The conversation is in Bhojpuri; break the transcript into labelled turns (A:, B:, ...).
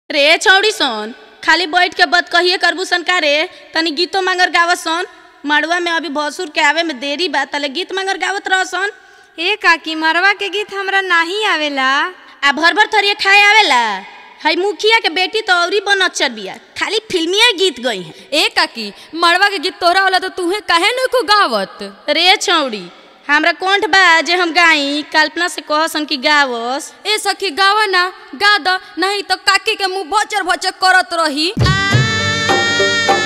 A: रे छौड़ी सन खाली बैठ के बत कहिए करबू सन का रे तनी गीतो मांगर गावत सन मड़ुआ में अभी भसुर के आवे में देरी बा तले गीत मांगर गावत रह सन
B: ए काकी मरवा के गीत हमरा नाही आवेला
A: आ भर भर थरिए खाए आवेला हई मुखिया के बेटी तो औरी बनच्चर बिया खाली फिल्मिया गीत गई है
C: ए काकी मड़वा के गीत तोरा होला तो तूहे काहे न को गावत
A: रे छौड़ी हमरा कोंठ बा जे हम गाई कल्पना से कहसन कि गावस
C: ए सखी गावा ना गा द नहीं तो काकी के मुंह भचर भचर करत रही